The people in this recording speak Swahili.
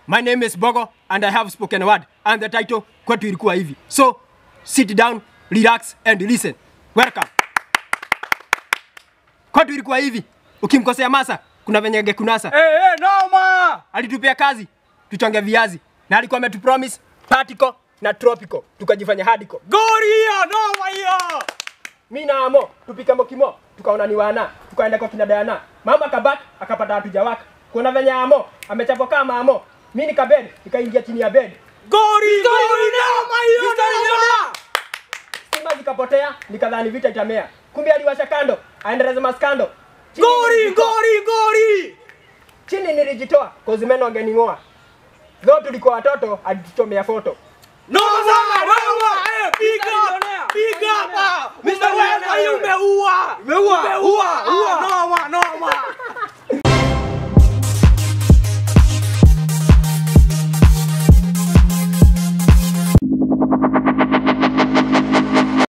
My name is Bogo and I have spoken a word and the title kwetu ilikuwa hivi. So sit down, relax and listen. Welcome. Kwetu ilikuwa hivi. Ukimkosea Masa kuna venye angekunasa. Eh, eh, noma! Alitupea kazi tuchonge viazi na alikuwa ametupromise particle na tropical tukajifanya hardcore. Gori hiyo, noma hiyo! mi na amo tupika mokimo tukaona ni wana tukaenda kwa kina Diana mama kabak akapata hatuja waka kuna venye amo amechapwa kama amo mi nikabed nikaingia chini ya bed Gori, gori, noma hiyo, noma! stima zikapotea nikadhani vita itamea kumbe aliwasha kando aendeleza maskando Chini Gori, nilijitoa- gori, gori! chini nilijitoa kozimeno angening'oa dho tulikuwa watoto alituchomea foto Noma sana, noma! Eh, big up, big up! Umeweza, umeua! Umeua, ua, ua! Noma, noma!